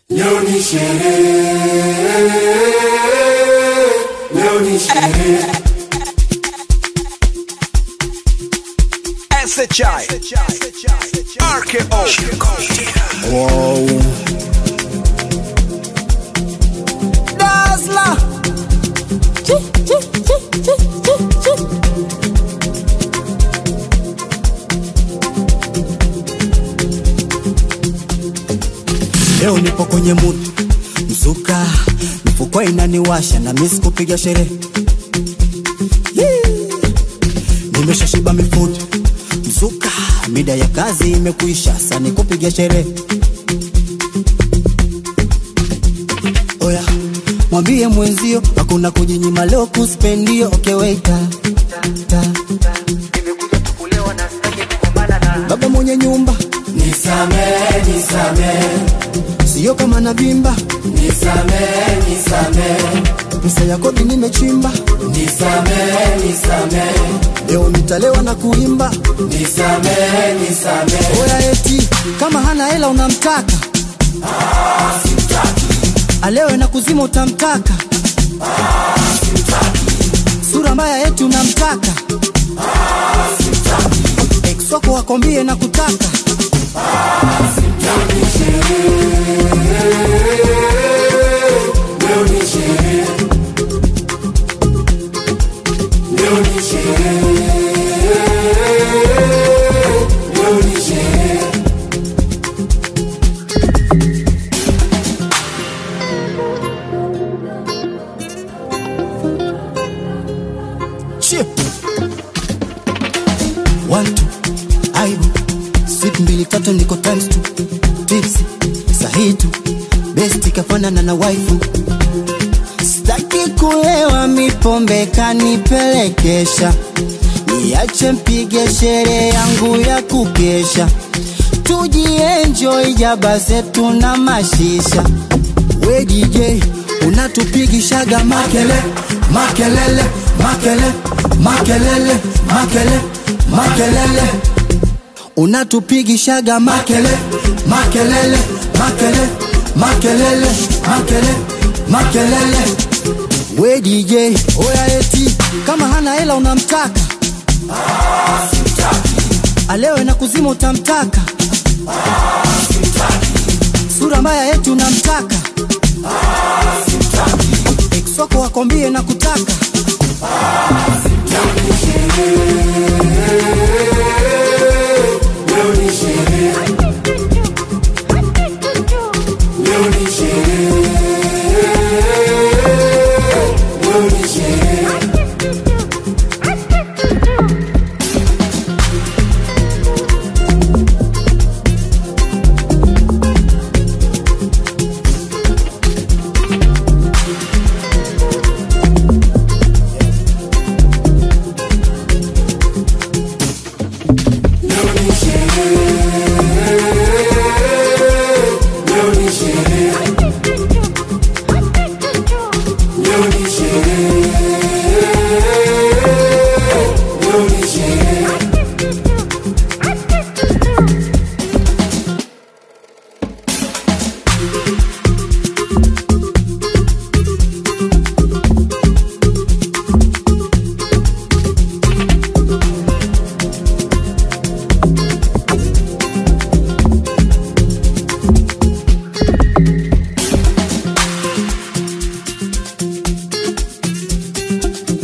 Leo ni sherehe, leo ni sherehe. SHI RKO Wow. Dazzler Leo nipo kwenye mood mzuka, mifuko inaniwasha na miss kupiga sherehe. Yee. Nimeshashiba mifude mzuka, mida ya kazi imekuisha, sasa ni kupiga sherehe. Oya, mwambie mwenzio hakuna kujinyima leo kuspendio. Okay, waiter. Ta, ta. Baba mwenye nyumba Nisamehe, nisamehe, sio kama na vimba nisamehe, nisamehe, pesa ya kodi nimechimba, nisamehe, nisamehe, leo nitalewa na kuimba. nisamehe, nisamehe. Oya eti kama hana hela unamtaka, alewe na kuzima utamtaka, sura mbaya eti unamtaka, ex wako wakwambie na kutaka. Leo ni sherehe, leo ni sherehe, leo ni sherehe. Chip. One, two, aibu sip mbili tatu niko times two tipsi sahihi tu besti kafanana na waifu Sitaki kulewa mipombe kanipelekesha, niache mpige sherehe yangu ya kukesha, tujienjoy jaba zetu na mashisha. We DJ unatupigishaga makele makelele makele makelele makele makelele unatupigishaga makele makelele makele makelele makele makelele we DJ oya eti kama hana hela unamtaka alewe na kuzima utamtaka sura mbaya eti unamtaka ex wako wakwambie na kutaka Leo ni sherehe, leo ni sherehe, leo ni sherehe. Leo ni sherehe, leo ni sherehe, leo ni sherehe, leo ni sherehe.